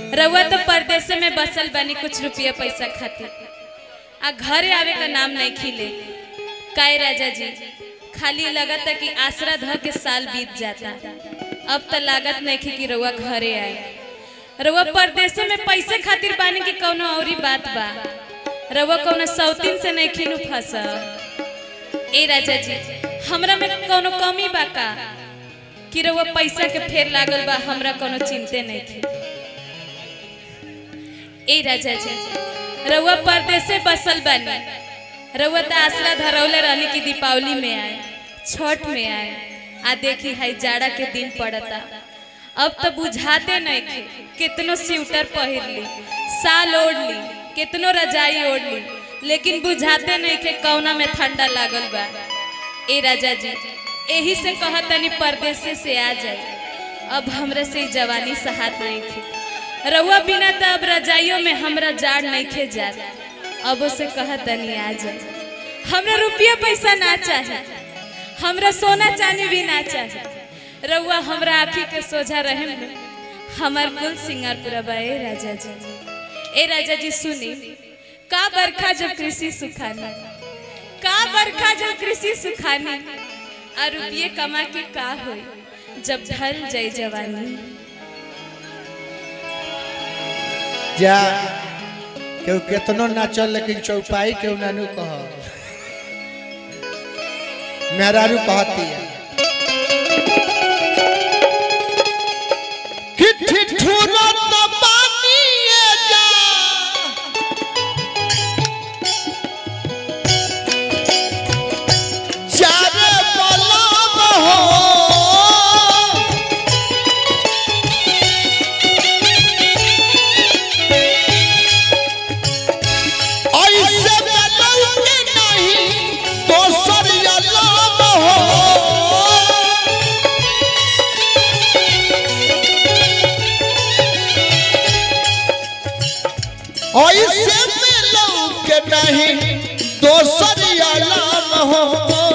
रउआ तो परदेश में बसल बनी कुछ रुपया पैसा खातिर आ घरे आवे का नाम नहीं खिले काय राजा जी खाली लगता कि आसरा ध के साल बीत जाता अब तो लागत नहीं कि रउआ घरे आए रउआ परदेश में पैसे खातिर बानी कि कौनो औरी बात बा रउआ कौनो सौतीन से नहीं खिनु फंस ए राजा जी हमरा में कौनो कमी बा का कि रउआ पैसा के फेर लागल बा हमरा कौनो चिंते नहीं थी ए राजा जी रउआ परदेसे बसल बानी रउआ त आसरा धरौले रहनी कि दीपावली में आए छठ में आए आ देखी हाई जाड़ा के दिन पड़ता अब तो बुझाते नहीं थे कितनो स्वेटर पहिर ली साल ओढ़ ली कितनो रजाई ओढ़ ली लेकिन बुझाते नहीं थे कौना में ठंडा लागल बा ए राजा जी यही से कहतनी परदेसे से आ जाए अब हमरा से ई जवानी सहात नहीं थी रउआ बिना तो अब रजाइयों में हमरा जाड़ नहीं खे जात अब से कहतनी आ जाए हमरा रुपया पैसा ना चाहे हमरा सोना चांदी भी ना चाहे रउआ हमरा आँखी के सोझा रहे में हमार कुल सिंगार पूरा बा ए राजा जी ए राजा जी सुनी का बरखा जब कृषि सुखानी का बरखा जब कृषि सुखानी आ रुपये कमा के का होई जब ढल जाई जवानी जा केहू केतनो नाचल लेकिन चौपाई केहू नानू कह मेहरारू कहती है कि ठिठुरत बानिए जा चारे बलम हो ऐसे बलौ के नहीं दोसर अलाम हो ऐसे बलौ के नहीं दोसर अलाम हो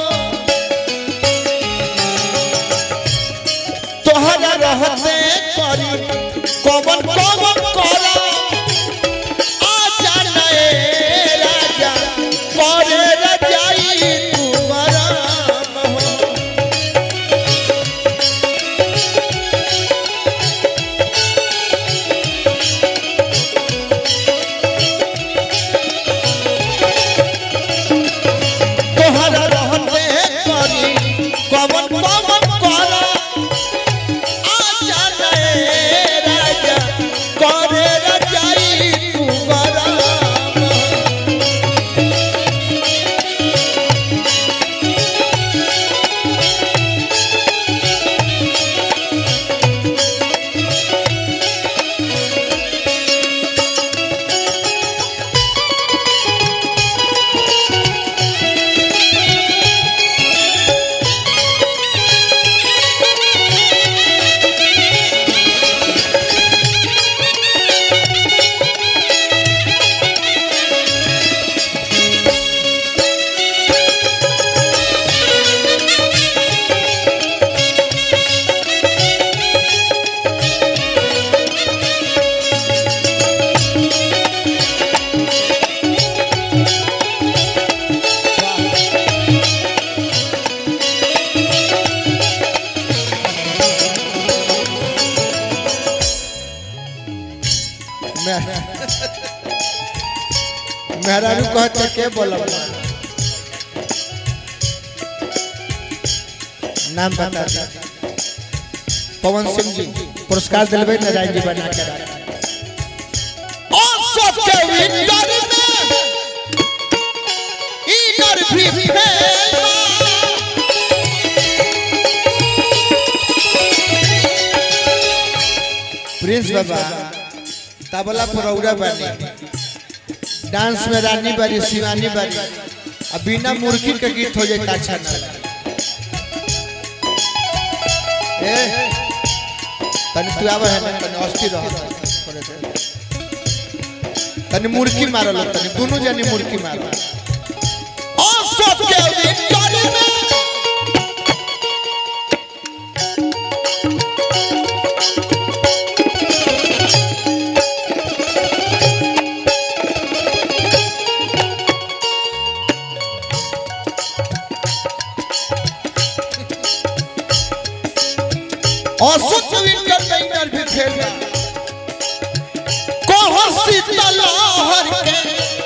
तोहरा रहते करी कवन कवन करा आजा नए राजा करे रजाई तुम्हारा मोह। तोहरा रहते करी कवन कवन करा आजा नए राजा करे रजाई तुम्हारा मोह। मेहरारू कहते के बोलब नाम बता दे पवन सिंह जी पुरस्कार दिलबे नारायण जी बना के राख ओ सबके विंटर में इनर भी फेल प्रिंस बाबा तबला पर औरा बानी डांस में रानी बारी शिवानी बारी अब बिना मुर्गी के गीत हो जाए अच्छा ना लगे। ए तनी तू आवे है ना तनी अस्थिर रह तनी मुर्गी मारल तनी दोनों जनी मुर्गी मारल ओ सबके विंटर में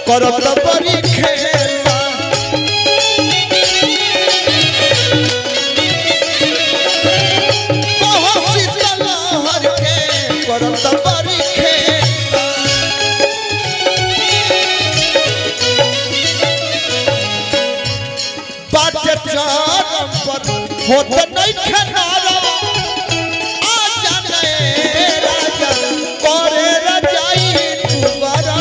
करत बड़ी खेला कहो शीतल हर के करत बड़ी खेला बाटे चरम पर होत नहीं खनारा आ जाने राजा करे रजाई दुबारा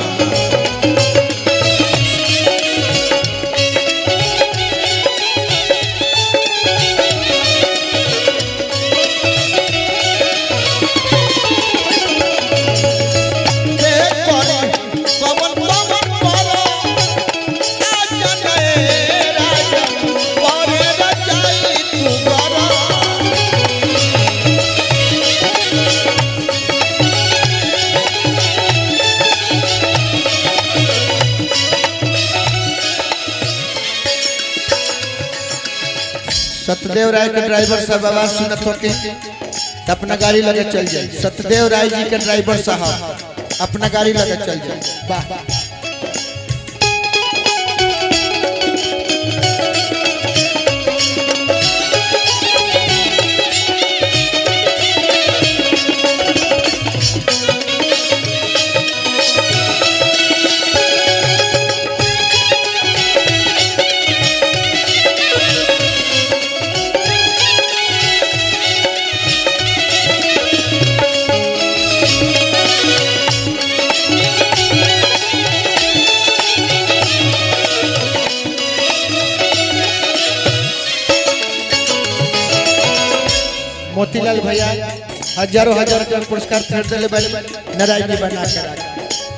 के करे पवन पवन करो आ जाने राजा करे रजाई दुबारा सत्यदेव राय के ड्राइवर साहब आवाज सुनत होके त अपना गाड़ी लगे चल जाए सत्यदेव राय जी के ड्राइवर साहब अपना गाड़ी लगे चल जाए वाह मोतीलाल भैया हजारों हजार के पुरस्कार खरीद दिले बारे नारायण जी बना के रख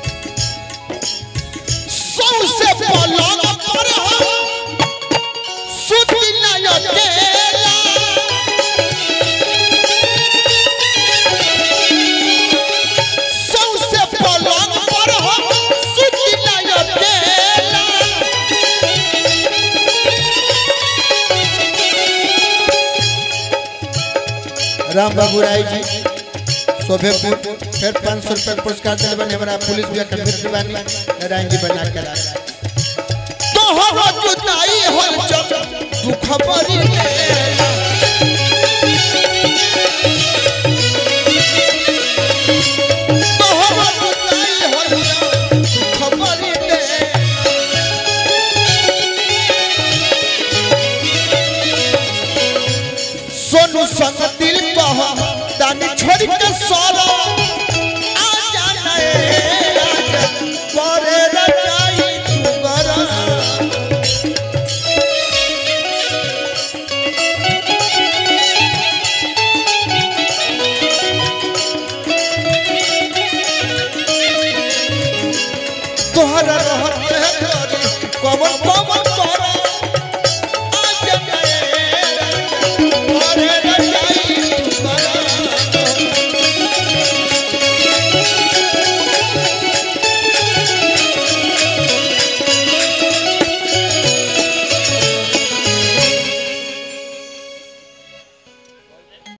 सबसे पलंग पर हो सुती ना अकेला सबसे पलंग पर हो सुती ना अकेला राम बाबू राय जी शोभेपुर फिर पाँच सौ रुपये पुरस्कार दिले बने हमारा पुलिस भी अखंड दीवानी नारायण जी बना के रख तो हम जुदाई होल जब दुख बरी लेला। तो हम जुदाई होल जब दुख बरी लेला। सोनू संग दिल कह दानी छोड़ के सोलो आ जाना ए राजा करे रजाई तू गरा तोहरा रहत